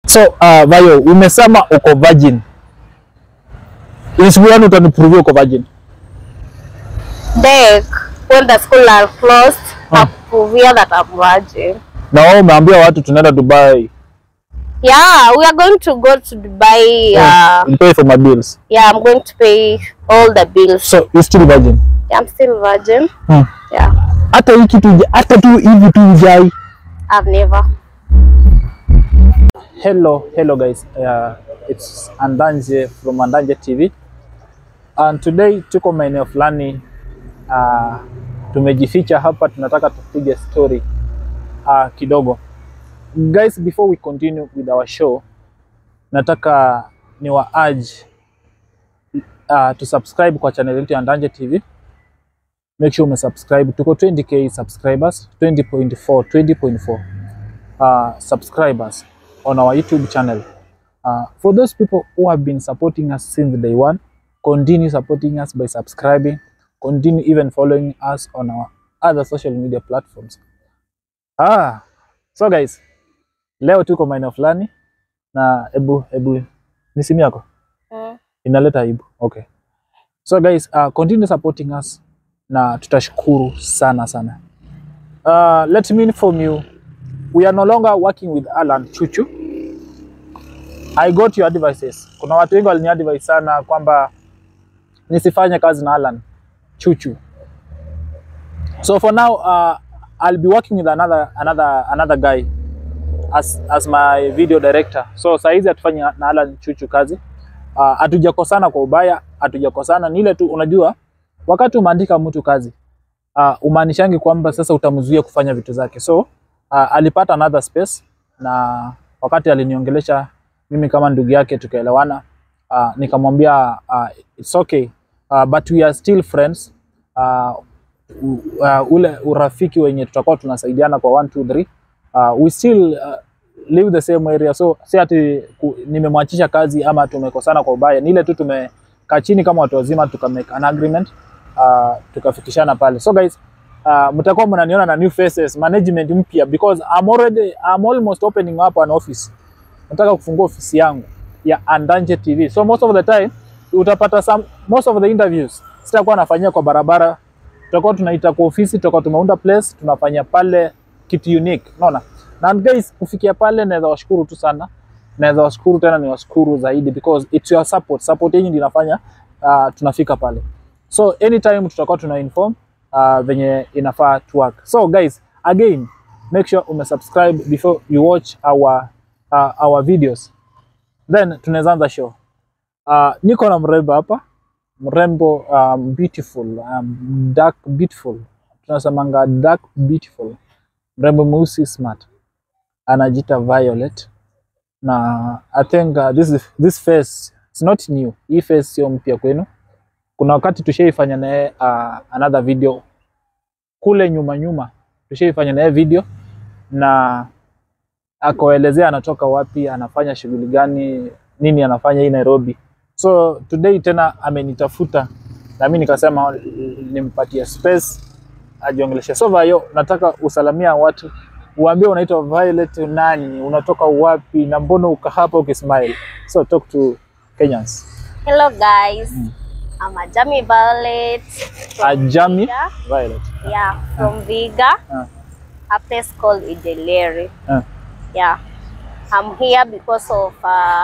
So uh, Vayo, umesema uko virgin. Ni siku gani utaniprove uko virgin? Dek, when the school are closed, Ah. nakuvia that I'm virgin. Na wewe umeambia watu tunaenda Dubai. Yeah, we are going to go to Dubai. Yeah. Uh, pay for my bills. yeah, I'm going to pay all the bills. So you still virgin? Yeah, I'm still virgin. Hmm. Yeah, Hata hii kitu huja- hata tu hivi tu hujai. I've never. Hello, hello guys. Uh, it's Andanje from Andanje TV. And today tuko maeneo fulani uh, tumejificha hapa, tunataka tupige story uh, kidogo. Guys, before we continue with our show, nataka ni wa urge uh, to subscribe kwa channel yetu ya Andanje TV. Make sure umesubscribe. Tuko 20k subscribers, 20.4, 20.4 uh, subscribers on our YouTube channel. Uh, for those people who have been supporting us since day one, continue supporting us by subscribing, continue even following us on our other social media platforms. Ah, so guys, leo tuko maeneo fulani na ebu ebu ni simu yako Mm. inaleta aibu. Okay. So guys, uh, continue supporting us na tutashukuru sana sana. Uh, let me inform you, we are no longer working with Alan Chuchu. I got your advices. Kuna watu wengi waliniadvise sana kwamba nisifanye kazi na Alan Chuchu. So for now, uh, I'll be working with another another another guy as as my video director. So saa hizi hatufanyi na Alan Chuchu kazi. Uh, hatujakosana kwa ubaya, hatujakosana ni ile tu, unajua wakati umeandika mtu kazi uh, umaanishangi kwamba sasa utamzuia kufanya vitu zake. So uh, alipata another space, na wakati aliniongelesha mimi kama ndugu yake tukaelewana, uh, nikamwambia uh, it's okay uh, but we are still friends uh, u- uh, ule urafiki wenye tutakuwa tunasaidiana kwa 1 2 3 uh, we still uh, live the same area so si ati ku- nimemwachisha kazi ama tumekosana kwa ubaya, ni ile tu tumekaa chini kama watu wazima tuka make an agreement uh, tukafikishana pale. So guys, uh, mtakuwa mnaniona na new faces, management mpya because I'm already I'm almost opening up an office. Nataka kufungua ofisi yangu ya Andanje TV. So most of the time utapata some, most of the interviews sitakuwa nafanyia kwa barabara, tutakuwa tunaita kwa ofisi, tutakuwa tumeunda place tunafanya pale kitu unique, unaona. Na guys, kufikia pale naweza washukuru tu sana, naweza washukuru tena, ni washukuru zaidi because it's your support, support yenu ndio inafanya uh, tunafika pale. So anytime tutakuwa tuna inform uh, venye inafaa to work. So guys, again make sure umesubscribe before you watch our uh, our videos. Then tunaweza anza show. Uh, niko na mrembo hapa, mrembo um, beautiful, um, dark beautiful. Tunasemanga dark beautiful. Mrembo mweusi smart. Anajiita Violet. Na I think uh, this is, this face it's not new. Hii face sio mpya kwenu kuna wakati tushaifanya naye uh, another video kule nyuma nyuma, tushaifanya naye video na akaelezea anatoka wapi, anafanya shughuli gani, nini anafanya hii Nairobi. So today tena amenitafuta na mimi nikasema nimpatie space ajiongeleshe. So Vayo, nataka usalamia watu, uambie unaitwa Violet nani, unatoka wapi na mbona uka hapa ukismile. So talk to Kenyans. Hello guys, I'm Ajami Violet. from Ajami Viga. Violet. Yeah, from Viga, Ah. a place called Ijeleri. Ah. Yeah, I'm here because of uh,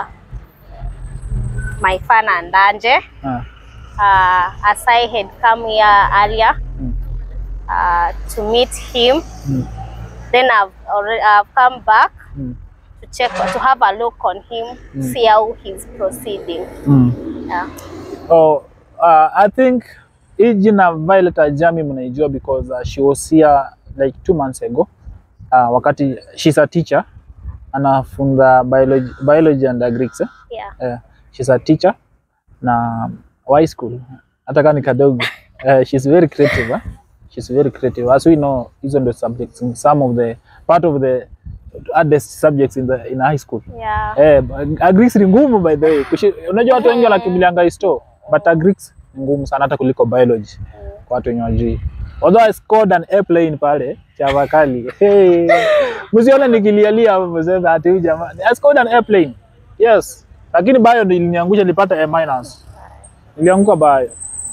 my fan Andanje. Ah. Uh, as I had come here earlier Mm. uh, to meet him, Mm. then I've already I've come back Mm. to check to have a look on him, Mm. see how he's proceeding. Mm. Yeah. Oh, uh, I think hii jina Violet Ajami mnaijua because uh, she was here like two months ago uh, wakati she's a teacher anafunza biology, biology and agrics eh? Yeah. Uh, she's a teacher na high school hata kama ni kadogo uh, she's very creative eh? she's very creative as we know hizo ndio subjects some of the part of the hardest subjects in the in high school Yeah. Eh, agrics ni ngumu by the way. Kushi, unajua watu wengi wanakimbilianga histo, but agrics ni ngumu sana hata kuliko biology kwa watu wenye wajui. Although I scored an airplane pale Chavakali. Hey. Msione nikilialia hapo mseme ati huyu jamaa. I scored an airplane. Yes. Lakini bio ndio iliniangusha nilipata A minus. Nilianguka bio.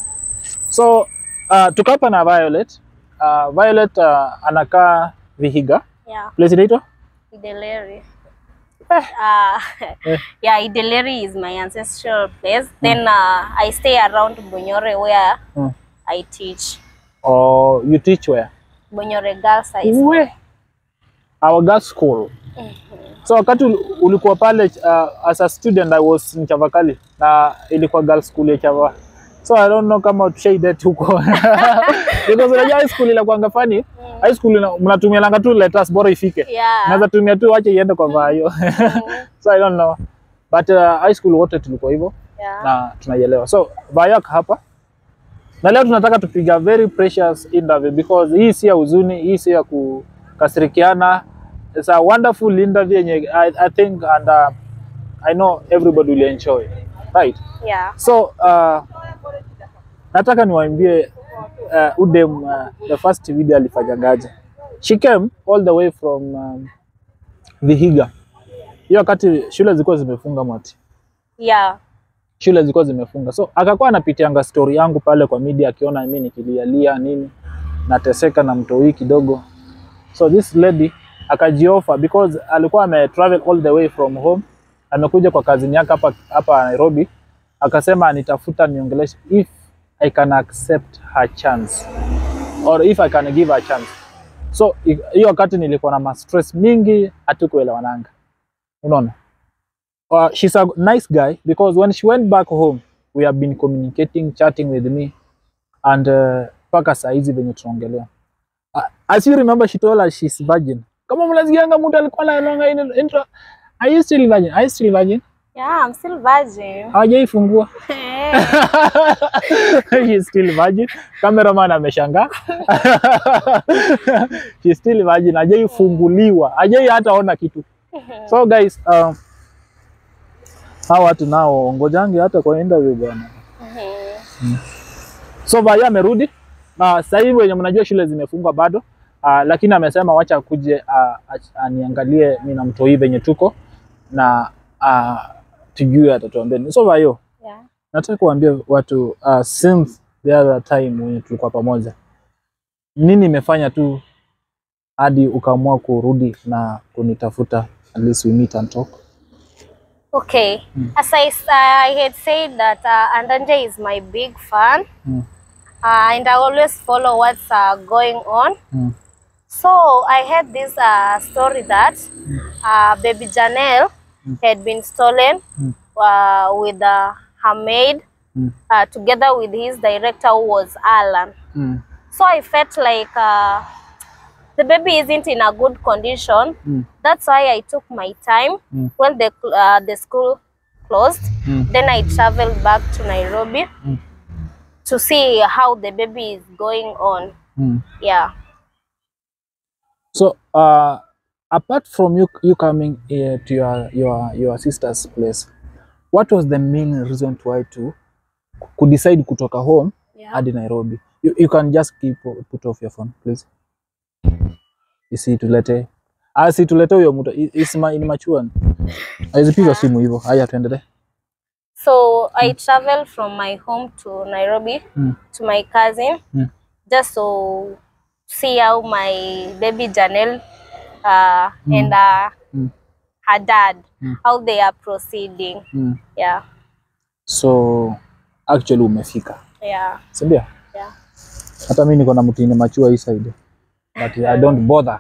So uh, tukapa na Violet. Uh, Violet uh, anakaa Vihiga. Yeah. Place inaitwa? Ideleri. Eh. Uh, Eh. yeah, Ideleri is my ancestral place. Then uh, I stay around Bonyore where Hmm. I teach. Or you teach where? Bonyore Girls High School. Uwe. Our girls school. So wakati ul- ulikuwa pale uh, as a student I was in Chavakali na ilikuwa girls school ya Chava. So I don't know kama tushaidet huko. Because unajua high school inakuanga funny. High school ina- mnatumia langa tu letters bora ifike. Yeah. Naweza tumia tu wache iende kwa vayo. so I don't know. But uh, high school wote tulikuwa hivyo Yeah. na tunaielewa. So Bayak hapa na leo tunataka tupiga very precious interview because hii si ya huzuni, hii si ya kukasirikiana. It's a wonderful interview yenye I, I think and uh, I know everybody will enjoy. Right. Yeah. So uh, nataka niwaambie uh, Udem uh, the first video alifanyangaje. She came all the way from um, Vihiga. Hiyo wakati shule zilikuwa zimefunga mwati Yeah. shule zilikuwa zimefunga, so akakuwa anapitianga story yangu pale kwa media, akiona mimi nikilialia nini, nateseka na mtoi kidogo. So this lady akajiofa because alikuwa ame travel all the way from home, amekuja kwa kazini yake hapa hapa Nairobi, akasema anitafuta niongeleshe if I can accept her chance or if I can give her a chance. So i- hiyo wakati nilikuwa na ma stress mingi, hatukuelewananga, unaona uh, she's a nice guy because when she went back home we have been communicating chatting with me and uh, mpaka saa hizi venye tunaongelea uh, as you remember she told us she's virgin kama mnasikianga mtu alikuwa anaonga in- intro are you still virgin are you still virgin Yeah, I'm still virgin. hawajaifungua she's still virgin cameraman ameshangaa she's still virgin hajaifunguliwa hajai hata ona kitu so guys um, hawa watu nao ngojangi hata kwa interview bwana so Vaya amerudi na sasa hivi wenye mnajua shule zimefungwa bado uh, lakini amesema wacha akuje uh, aniangalie mimi na mtoi venye tuko na uh, tujue atatuambia nini. so Vayo Yeah. nataka kuambia watu uh, since the other time wenye tulikuwa pamoja, nini imefanya tu hadi ukaamua kurudi na kunitafuta at least we meet and talk? Okay. As I, s- I had said that uh, Andanje is my big fan. Mm. Uh, and I always follow what's uh, going on. Mm. So I heard this uh, story that uh, baby Janelle had been stolen Mm. uh, with uh, her maid Mm. uh, together with his director who was Alan. Mm. So I felt like uh, the baby isn't in a good condition. Mm. That's why I took my time Mm. when the cl- uh, the school closed. Mm. Then I traveled back to Nairobi Mm. to see how the baby is going on. Mm. Yeah. So uh, apart from you, you coming uh, to your, your, your sister's place, what was the main reason why to kudecide kutoka home Yeah. hadi Nairobi? You, you can just keep put off your phone please. Isitulete asitulete huyo mtu I- isima inimachua aizipiga simu hivyo. Haya, tuendelee. So I traveled from my home to Nairobi Mm. to my cousin Mm. just to see how my baby Janelle uh, and uh, Mm. her dad Mm. how they are proceeding. Mm. Yeah. So actually umefika, Yeah. si ndio? Yeah. hata mi niko na mtini machua hii side but I don't bother.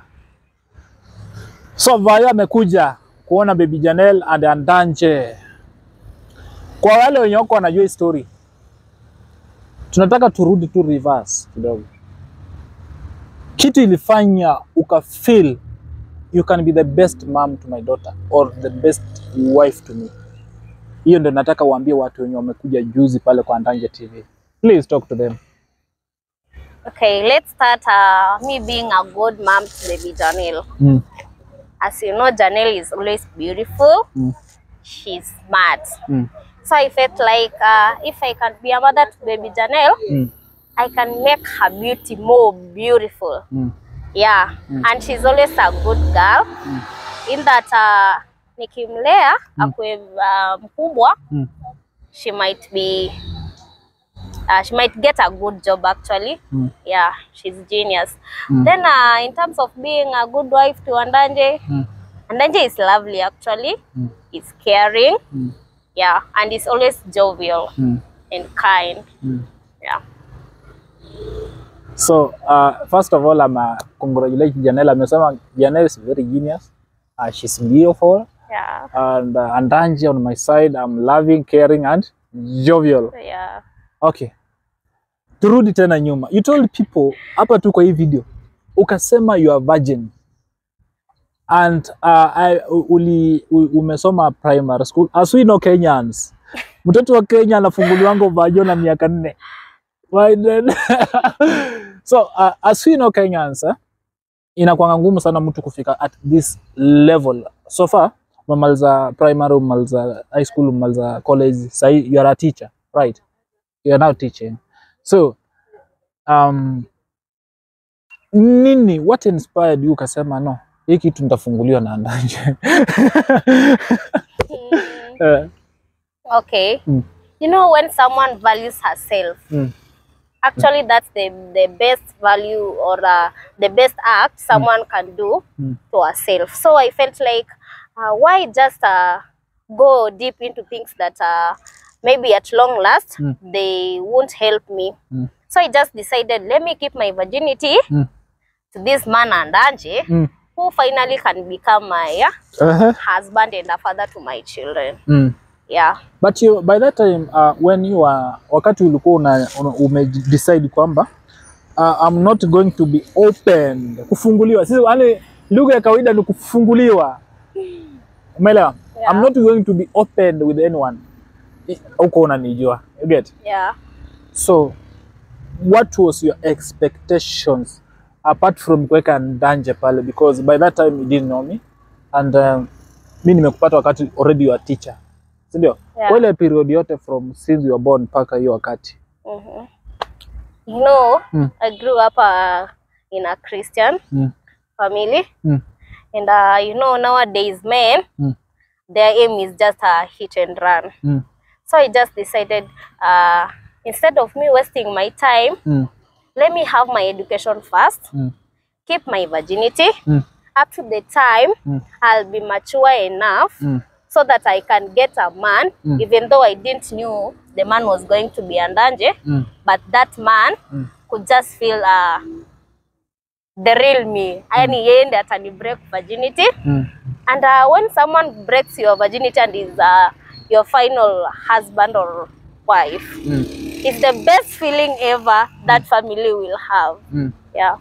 So Vayo amekuja kuona baby Janelle and Andanje. Kwa wale wenye wako wanajua hii story, tunataka turudi tu reverse kidogo. Kitu ilifanya ukafeel you can be the best mom to my daughter or the best wife to me. Hiyo ndio nataka uambie watu wenye wamekuja juzi pale kwa Andanje TV. Please talk to them. Okay, let's start uh, me being a good mom to baby Janelle. Mm. As you know, Janelle is always beautiful. Mm. She's smart. Mm. So I felt like uh, if I can be a mother to baby Janelle, Mm. I can make her beauty more beautiful. Mm. yeah and she's always a good girl in that uh, nikimlea akwe uh, mkubwa Mm. she might be uh, she might get a good job actually Mm. yeah she's genius Mm. then uh, in terms of being a good wife to Andanje Mm. Andanje is lovely actually Mm. is caring Mm. yeah and is always jovial Mm. and kind Mm. yeah So uh, first of all, I'm uh, congratulate Janelle. Amesema Janelle is very genius. Uh, she's beautiful. yeah And uh, Andanje on my side, I'm loving, caring and jovial. yeah Okay. Turudi tena nyuma. You told people hapa tu kwa hii video ukasema you are virgin. And uh, I, u- uli, u- umesoma primary school. As we know Kenyans. Mtoto wa Kenya anafunguliwango vajo na miaka nne. Why then? so uh, as we know Kenyans, eh, inakuanga ngumu sana mtu kufika at this level. So far umemaliza primary, umemaliza high school, umemaliza college, sahi you are a teacher, right? You are now teaching. So um, nini what inspired you ukasema no, hii kitu nitafunguliwa na Andanje? Mm, Eh, okay Mm. you know when someone values herself mm, actually that's the the best value or uh, the best act someone can do Mm. to herself so i felt like uh, why just uh, go deep into things that uh, maybe at long last Mm. they won't help me Mm. so i just decided let me keep my virginity Mm. to this man Andanje mm, who finally can become my uh, uh-huh, husband and a father to my children mm. yeah But you, by that time uh, when you are wakati ulikuwa una, una, ume decide kwamba uh, I'm not going to be open kufunguliwa. Sisi yani lugha ya kawaida ni kufunguliwa. Umeelewa? Yeah. I'm not going to be open with anyone. I- Huko unanijua. You get? yeah So what was your expectations apart from kuweka Ndanje pale because by that time you didn't know me and um, mi nimekupata wakati already you are teacher. Si ndio? Yeah. Kwa ile period yote from since you were born mpaka hiyo wakati. hmm You know, Mm. I grew up uh, in a Christian Mm. family, Mm. and uh, you know nowadays men, Mm. their aim is just a hit and run. Mm. So I just decided, uh, instead of me wasting my time, Mm. let me have my education first, Mm. keep my virginity Mm. up to the time Mm. I'll be mature enough Mm. so that I can get a man, Mm. even though I didn't knew the man was going to be Andanje Mm. but that man Mm. could just feel uh, the real me yani yeye ndiye atani break virginity Mm. and uh, when someone breaks your virginity and is uh, your final husband or wife Mm. it's the best feeling ever that family will have Mm. yeah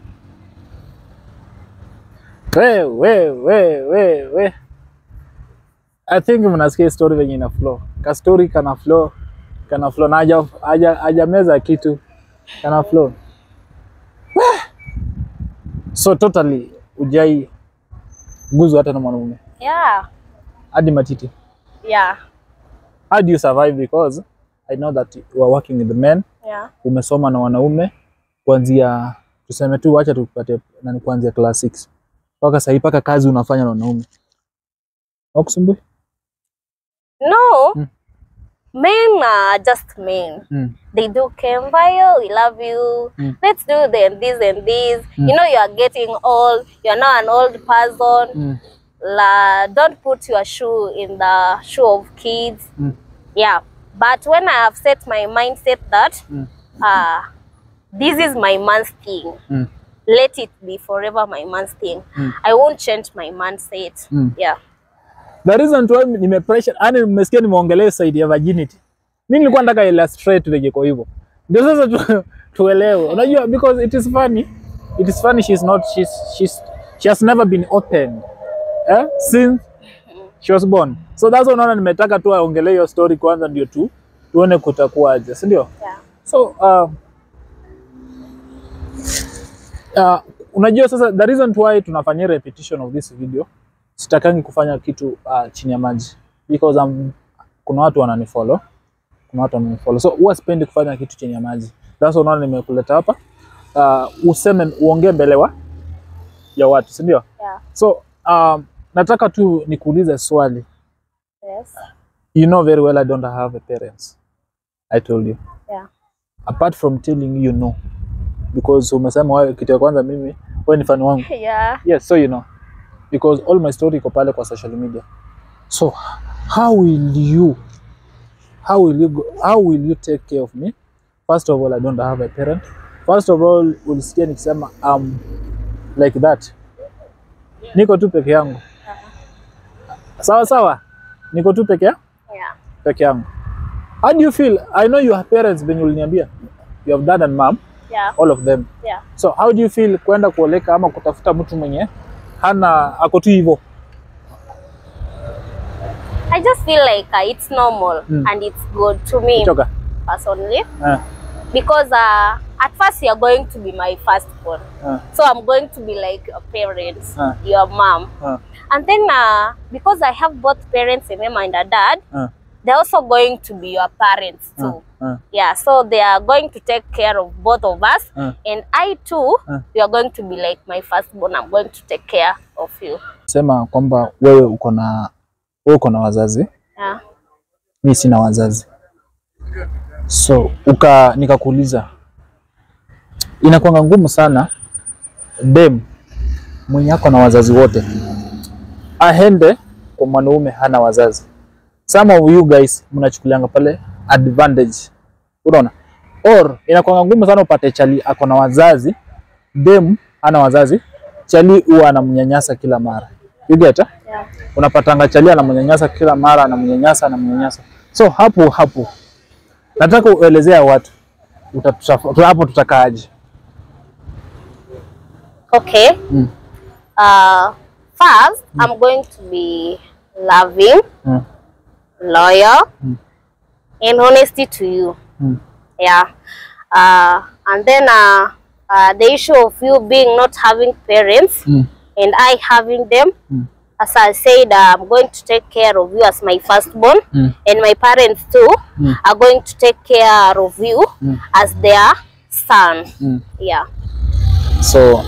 We, we, we, we, we. I think mnasikia story venye ina flow. Ka story kana flow, kana flow na haja haja hajameza kitu. Kana flow. Weh. So totally ujai guzwa hata na mwanaume yeah hadi matiti. yeah How do you survive because I know that you are working with the men, yeah umesoma na wanaume kuanzia tuseme tu wacha tupate nani kuanzia class 6 mpaka sahii mpaka kazi unafanya na wanaume. Wakusumbui? no Mm. men are just men Mm. they do Kembayo, we love you. Mm. Let's do the, this and this. Mm. You know, you are getting old. You're now an old person. Mm. La, don't put your shoe in the shoe of kids. Mm. Yeah. But when I have set my mindset that Mm. uh, this is my man's thing, Mm. let it be forever my man's thing. Mm. I won't change my mindset. Mm. Yeah. The reason why nime pressure, yani nimesikia nimeongelea side ya virginity. Mimi nilikuwa nataka illustrate venye kwa hivyo. Ndio sasa tu, tuelewe. Unajua because it is funny. It is funny she's not she's she's she has never been open. Eh? Since she was born. So that's why unaona nimetaka tu aongelee hiyo story kwanza ndio tu tuone kutakuwaje, si ndio? Yeah. So uh, uh, unajua sasa the reason why tunafanyia repetition of this video, sitakangi kufanya kitu uh, chini ya maji because um, kuna watu wananifollow, kuna watu wananifollow, so huwa sipendi kufanya kitu chini ya maji. That's why unaona nimekuleta hapa uh, useme uongee mbele wa ya watu, si ndio? Yeah. So um, nataka tu nikuulize swali. Yes. You know very well I don't have a parents. I told you. Yeah. Apart from telling you no. Because umesema wewe kitu ya kwanza mimi wewe ni fan wangu. Yeah. Yes, so you know. Because all my story iko pale kwa social media. So how will you how will you go, how will you take care of me? First of all, I don't have a parent. First of all, ulisikia nikisema um, like that. Niko tu peke yangu. Sawa sawa. Niko tu peke yangu. Yeah. peke yangu. How do you feel? I know you have parents venye uliniambia. You have dad and mom, Yeah. all of them. Yeah. So how do you feel kwenda kuoleka ama kutafuta mtu mwenye hana ako tu hivyo? I just feel like uh, it's normal Mm. and it's good to me Kuchoka. personally Eh, because uh, at first you're going to be my firstborn. eh, So I'm going to be like your parents, Ah. your mom. eh, And then uh, because I have both parents, a mom and a dad, eh, they're also going to be your parents eh, too. eh. Yeah, so they are going to take care of both of us. Ah. And I too, Ah. you are going to be like my firstborn. I'm going to take care of you. Sema kwamba wewe uko na wewe uko na wazazi, Yeah. mimi sina wazazi. So uka nikakuuliza, inakuanga ngumu sana dem mwenye ako na wazazi wote aende kwa mwanaume hana wazazi. Some of you guys mnachukulianga pale advantage, unaona, or inakuanga ngumu sana upate chali ako na wazazi, dem hana wazazi, chali huwa anamnyanyasa kila mara. You get eh? Yeah. unapatanga chali anamnyanyasa kila mara, anamnyanyasa anamnyanyasa. So hapo hapo nataka uelezea watu utatuta- hapo tutakaaje? Okay. Mm. Uh, first, I'm going to be loving, Mm. loyal, Mm. and honesty to you. Mm. Yeah. Uh, and then uh, uh, the issue of you being not having parents Mm. and I having them. Mm. As I said, uh, I'm going to take care of you as my firstborn, Mm. and my parents too Mm. are going to take care of you Mm. as their son. Mm. Yeah. So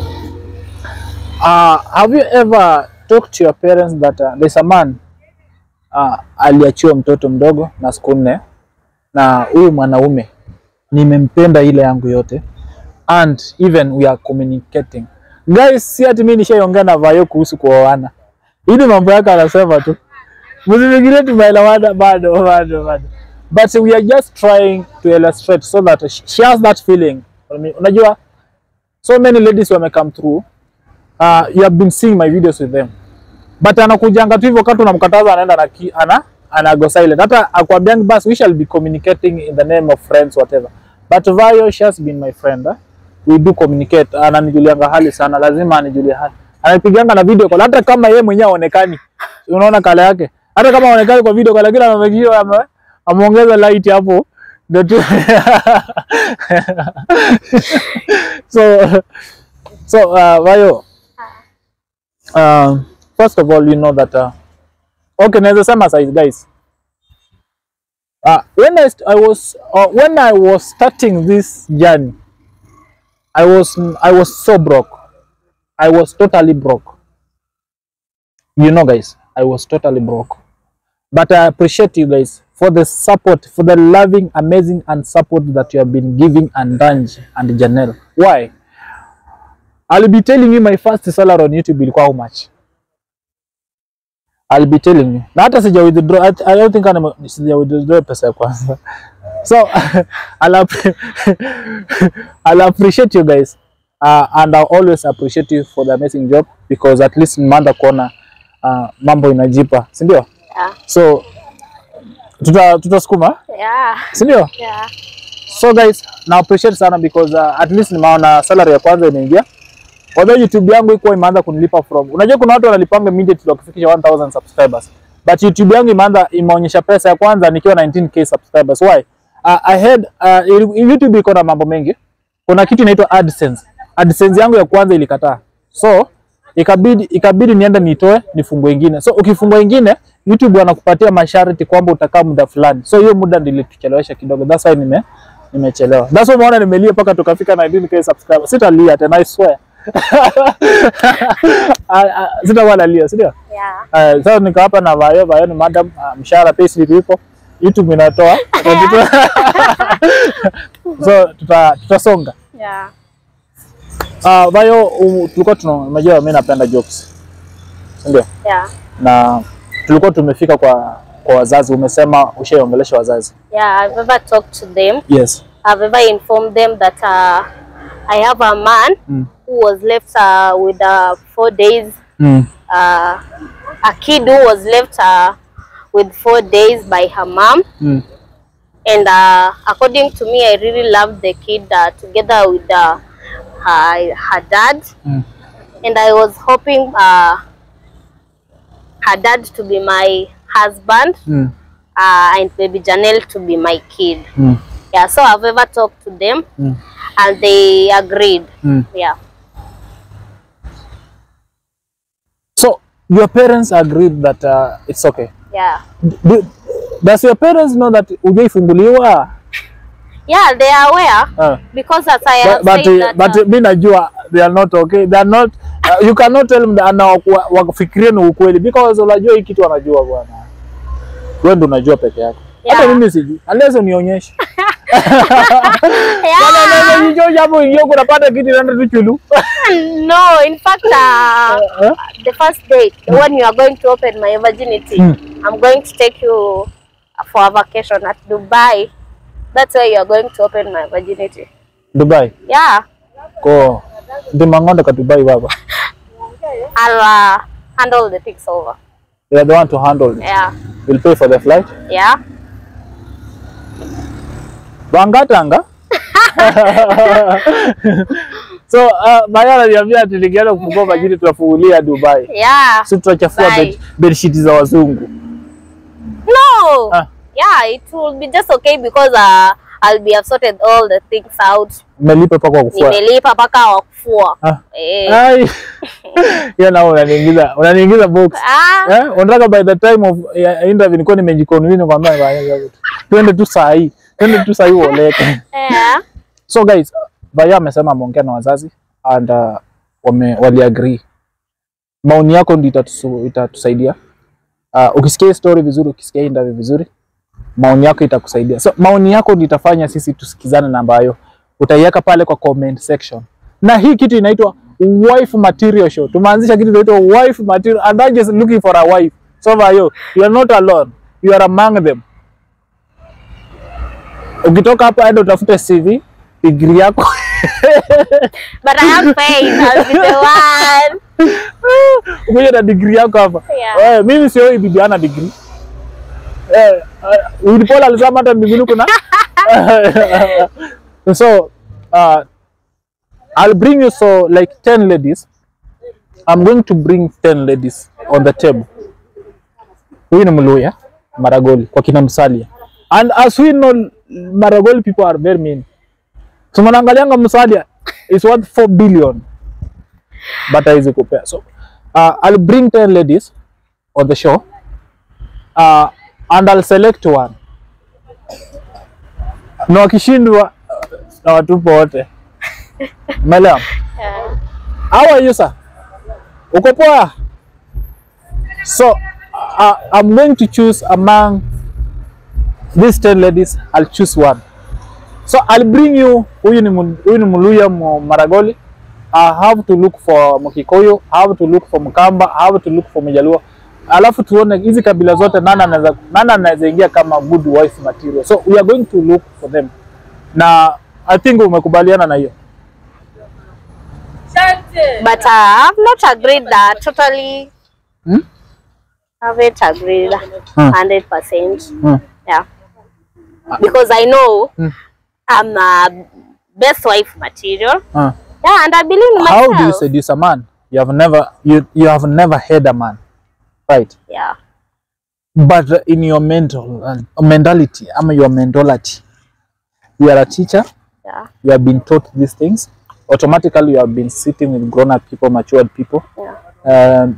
uh, have you ever talked to your parents that uh, there's a man uh, aliachiwa mtoto mdogo na siku nne na huyu mwanaume nimempenda ile yangu yote and even we are communicating guys, si ati mimi nishaiongea na Vayo kuhusu kuoana, ili mambo yake anasema tu, msifikirie tumeelewana bado bado bado, but we are just trying to illustrate so that she she has that feeling. Unajua so many ladies wame come through uh, you have been seeing my videos with them but anakujanga tu hivyo wakati unamkataza anaenda na ki, ana ana go silent hata akwambiangi basi we shall be communicating in the name of friends whatever but Vayo she has been my friend eh? we do communicate ananijulianga hali sana lazima anijulie hali anapiganga na video call hata kama yeye mwenyewe aonekani unaona kala yake hata kama aonekani kwa video call lakini amemekio ame, ameongeza light hapo ndio tu so so uh, Vayo um, first of all you know that uh, okay naweza sema size guys uh, when I, st I was uh, when I was starting this journey I was I was so broke I was totally broke you know guys I was totally broke but I appreciate you guys for the support for the loving amazing and support that you have been giving Andanji and Janelle why I'll be telling you my first salary on YouTube ilikuwa how much I'll be telling you. Na hata sija withdraw, I, I don't think ana sija withdraw pesa ya kwanza. So I'll, app- I'll appreciate you guys. Uh, and I'll always appreciate you for the amazing job because at least nimeanza kuona uh, mambo inajipa, si ndio? Yeah. So tuta tutasukuma, Yeah. si ndio? Yeah. So guys, na appreciate sana because uh, at least nimeona salary ya kwanza imeingia. Although YouTube yangu iko imeanza kunilipa from. Unajua kuna watu wanalipanga immediately wakifikisha 1000 subscribers. But YouTube yangu imeanza imeonyesha pesa ya kwanza nikiwa 19k subscribers. Why? Uh, I had uh, YouTube iko na mambo mengi. Kuna kitu inaitwa AdSense. AdSense yangu ya kwanza ilikataa. So ikabidi ikabidi niende nitoe nifungue ingine. So ukifungua ingine YouTube wanakupatia masharti kwamba utakaa muda fulani. So hiyo muda nilituchelewesha kidogo. That's why nime nimechelewa. That's why umeona nimelia mpaka tukafika 19k subscribers. Sitalia tena I swear. Ah, ah, sitakuwa nalia si ndio? Yeah. Uh, sasa niko hapa na Vayo. Vayo ni madam, uh, mshahara payslip ipo, YouTube inatoa so tuta, tutasonga. Yeah. Uh, Vayo, um, tulikuwa tuna unajua mimi napenda jokes, si ndio? Yeah. Na tulikuwa tumefika kwa kwa wazazi, umesema ushaiongelesha wazazi. Yeah. I've ever talked to them. Yes. I've ever informed them that uh, I have a man Mm. who was left uh, with uh, four days, Mm. uh, a kid who was left uh, with four days by her mom. Mm. And uh, according to me, I really loved the kid uh, together with uh, her, her dad. Mm. And I was hoping uh, her dad to be my husband Mm. uh, and baby Janelle to be my kid. Mm. Yeah, so I've ever talked to them Mm. and they agreed. Mm. Yeah. So your parents agreed that uh, it's okay. Yeah. Do, does your parents know that hujaifunguliwa? Yeah, they are aware Uh, because as I but have but, said uh, that, but uh, mi najua they are not okay. They are not uh, you cannot tell them that na waku- wakufikirie ni ukweli because unajua hii kitu wanajua bwana. Wewe ndio unajua peke yako. Hata Yeah. mimi sijui. Unless unionyeshe. yeah. Kama unaweza jicho hapo ingia unapata kitu inaenda tu chulu. no, in fact, uh, Eh? the first date when you are going to open my virginity, Mm. I'm going to take you for a vacation at Dubai. That's where you are going to open my virginity. Dubai. Yeah, Ko ndimangonde ka Dubai baba. I'll uh, handle the things over. You are the one to handle it. Yeah, We'll pay for the flight. yeah. Bangatanga. so uh, Maya ananiambia ati nikienda kufungua majini tunafungulia Dubai. Yeah. Si tutachafua Dubai. bed, bedsheet za wazungu. No. Ah. Yeah, it will be just okay because uh, I'll be have sorted all the things out. Umelipa pa kwa kufua. Nimelipa mpaka wa kufua. Ah. Eh. Ai. Hiyo nao unaniingiza, unaniingiza box. Ah. Eh, unataka by the time of ya interview nilikuwa nimejiconvince kwamba baya, twende tu saa hii. Twende tu saa hii uoleke. Yeah. So guys, Vaya amesema ameongea na wazazi and uh, wame wali agree. Maoni yako ndio itatusu, itatusaidia. Uh, ukisikia hii story vizuri, ukisikia hii interview vizuri, maoni yako itakusaidia. So maoni yako ndio itafanya sisi tusikizane na ambayo utaiweka pale kwa comment section. Na hii kitu inaitwa wife material show. Tumeanzisha kitu inaitwa wife material and I'm just looking for a wife. So Vayo, you are not alone. You are among them. Ukitoka hapa enda utafute CV, degree yako But I have faith. I'll be the one. ukuje na degree yako hapa. Yeah. Eh, mimi sio bibi ana degree. Eh, uh, Willy Paul alisema hata mbinguni kuna. so uh, I'll bring you so like 10 ladies. I'm going to bring 10 ladies on the table. Huyu ni Mluya, Maragoli kwa kina Msalia. And as we know Maragoli people are very mean. So mnaangalianga Msalia is worth 4 billion. But haizi kupea. So uh, I'll bring 10 ladies on the show. Uh, and I'll select one. Na wakishindwa na watupo wote. Umeelewa? Yeah. How are you sir? Uko poa? So uh, I'm going to choose among these 10 ladies, I'll choose one. So I'll bring you huyu ni Mu- huyu ni Muluya Mu- Maragoli. I have to look for Mkikuyu, I have to look for Mkamba, I have to look for Mjaluo. Alafu tuone hizi kabila zote nani anaweza nani anaweza ingia kama good wife material. So we are going to look for them. Na I think umekubaliana na hiyo. But uh, I've not agreed that totally. Hmm? Haven't agreed Hmm. hundred percent. Hmm. Yeah. Because I know Hmm. I'm a best wife material. Uh. Yeah, and I believe in myself. How do you seduce a man? You have never you you have never had a man, right? Yeah. But in your mental uh, mentality, I mean your mentality, you are a teacher. Yeah. You have been taught these things. Automatically, you have been sitting with grown-up people, matured people. Yeah. Um,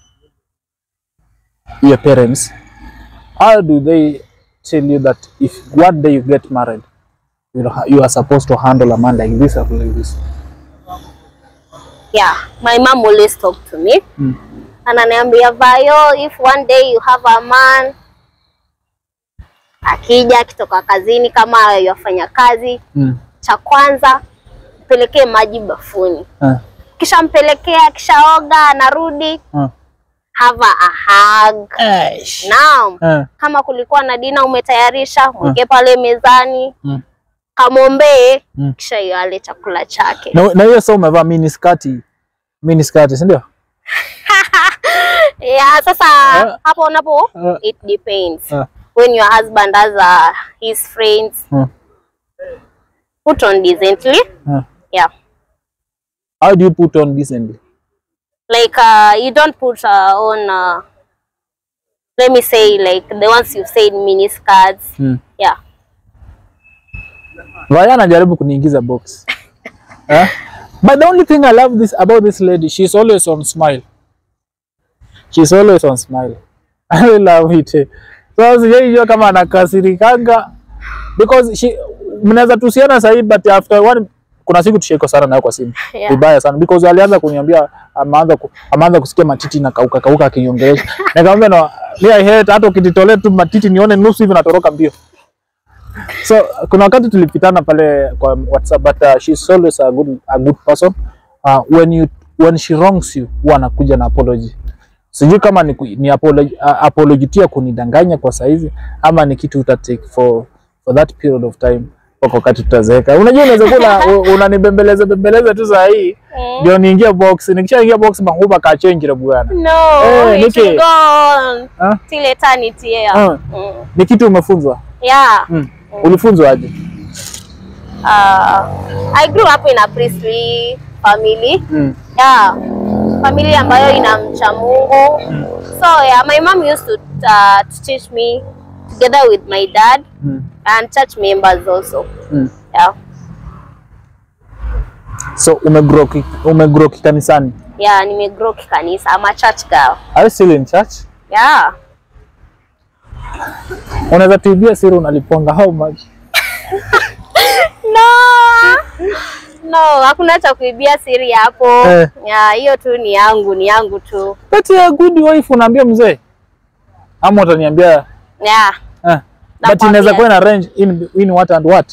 your parents. How do they tell you that if one day you get married, you know, you are supposed to handle a man like this or like this? yeah, my mom always talk to me. Mm. Ananiambia Vayo, if one day you have a man akija akitoka kazini kama yafanya kazi, Mm. cha kwanza mpelekee maji bafuni, Uh, kisha mpelekea, kishaoga anarudi, uh. have a hug. Naam. Uh, Kama kulikuwa na dina umetayarisha, mweke pale mezani, mm. kamwombee, Mm. kisha yale chakula chake. Na na hiyo sasa umevaa mini skati. Mini skati, si ndio? Yeah, sasa Eh. hapo unapo Eh. it depends. Eh. When your husband has uh, his friends, Uh, put on decently. uh. Yeah. How do you put on decently? Like uh, you don't put uh, on uh, let me say like the ones you said mini skirts. Mm. Yeah. Vaya anajaribu kuniingiza box. Eh? But the only thing I love this about this lady, she's always on smile. She's always on smile. I really love it. So sijaijua kama anakasirikanga because she mnaweza tusiana sahii but after one kuna siku tushaikosana nayo kwa simu Yeah. vibaya sana because alianza kuniambia ameanza ku, ameanza kusikia matiti na kauka kauka akiniongelesha. Nikamwambia no, me I hate hata ukititolea tu matiti nione nusu hivi natoroka mbio. So kuna wakati tulipitana pale kwa WhatsApp but uh, she's always a good a good person. Uh, when you when she wrongs you huwa anakuja na apology. Sijui kama ni, ku- ni apology, uh, apology tu ya kunidanganya kwa saizi ama ni kitu uta take for for that period of time mpaka wakati tutazeeka. Unajua unaweza kula unanibembeleza bembeleza tu saa hii Mm. ndio niingie box. Nikishaingia box mahuba ka change la bwana. No, Eh, it Nikki. will go on Ah? till eternity. Yeah. Ah. Mm. Ni kitu umefunzwa? Yeah. Mm. Ulifunzwa aje? Uh, I grew up in a priestly family. Mm. Yeah. Family ambayo inamcha Mungu. So yeah, my mom used to, uh, to teach me together with my dad Mm. and church members also. Mm. Yeah. So umegrow ki- umegrow kikanisani. Yeah, nimegrow kikanisa. I'm a church girl. Are you still in church? Yeah. Unaweza tuibia siri unaliponga how much? No. No, hakuna cha kuibia siri hapo. Eh. Yeah, hiyo tu ni yangu, ni yangu tu. But a good wife unaambia mzee. Ama utaniambia Yeah. eh. But Nakwambia. inaweza kuwa na range in, in what and what?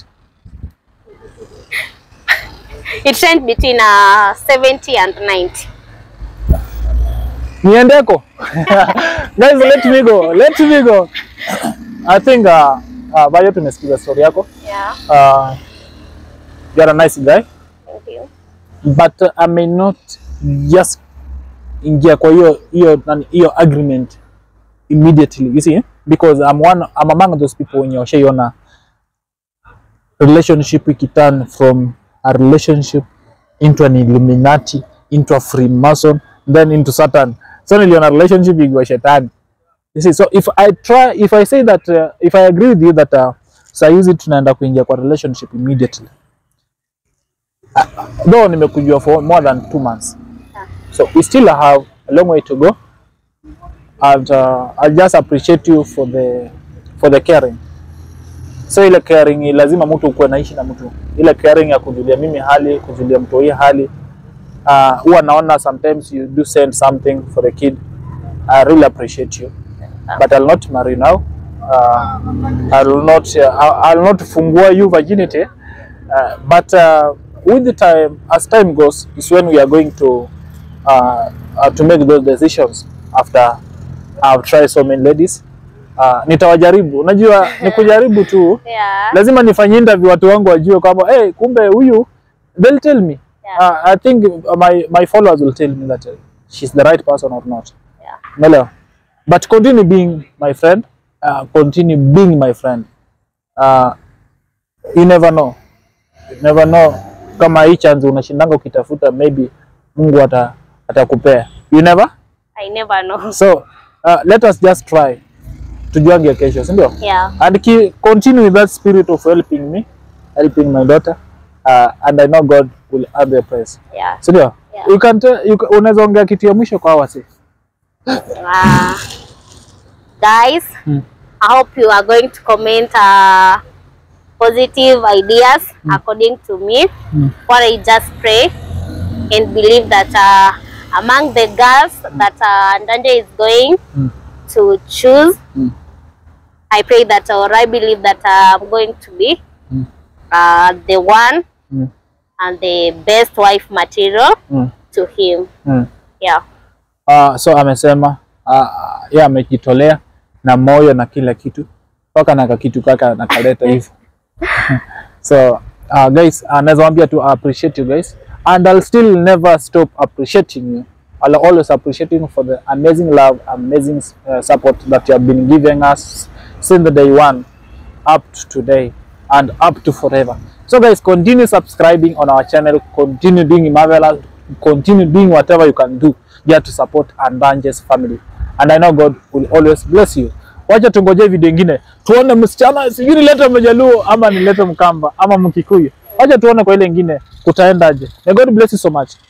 It range between uh, 70 and 90. Niendeko. Guys, let me go. Let me go. I think uh, uh, Bayo tumesikiza story yako. Yeah. Uh, you are a nice guy. Thank you. but uh, I may not just ingia kwa hiyo hiyo nani- hiyo agreement immediately you see because I'm one I'm among those people wenye washaiona relationship ikiturn from a relationship into an Illuminati into a Freemason then into Satan so niliona relationship ikiwa shetani you see so if I try if I say that uh, if I agree with you that uh, saa hizi tunaenda kuingia kwa relationship immediately though nimekujua for more than two months so we still have a long way to go and uh, I just appreciate you for the for the caring so ile caring ni lazima mtu ukuwe naishi na mtu ile caring ya kujulia mimi hali kujulia mtu hii hali uh, huwa naona sometimes you do send something for the kid I really appreciate you but I'll not marry now uh, I'll not uh, I'll I'll not fungua you virginity uh, but uh, with the time as time goes is when we are going to uh, uh, to make those decisions after I've tried so many ladies uh, nitawajaribu unajua ni kujaribu tu Yeah. lazima nifanye interview watu wangu wajue kwamba hey, kumbe huyu they'll tell me Yeah. uh, I think my, my followers will tell me that uh, she's the right person or not Yeah. Umeelewa? but continue being my friend uh, continue being my friend uh, you never know you never know kama hii chance unashindanga ukitafuta maybe Mungu ata atakupea you never I never know. so uh, let us just try tujuange kesho si ndio Yeah. and ki, continue with that spirit of helping me helping my daughter uh, and I know God will add the price Yeah. si ndio Yeah. you can tell, you, ca- unaweza ongea kitu ya mwisho kwa wasi Uh, guys, Mm. I hope you are going to comment uh, positive ideas according to me. Mm. What I just pray and believe that uh, among the girls that uh, Ndanje is going Mm. to choose, Mm. I pray that or I believe that uh, I'm going to be Mm. uh, the one Mm. and the best wife material Mm. to him. Mm. Yeah. Uh, so amesema uh, yeye amejitolea na moyo na kila kitu mpaka na kakitu kaka nakaleta hivyo so uh, guys uh, naweza waambia tu I appreciate you guys and I'll still never stop appreciating you I'll always appreciate you for the amazing love amazing uh, support that you have been giving us since the day one up to today and up to forever. So guys, continue subscribing on our channel, continue doing marvelous, continue doing whatever you can do just to support Andanje's family. And I know God will always bless you. Wacha tungoje video ingine tuone msichana, sijui nilete Mjaluo ama nilete Mkamba ama Mkikuyu. Wacha tuone kwa ile ingine kutaendaje. May God bless you so much.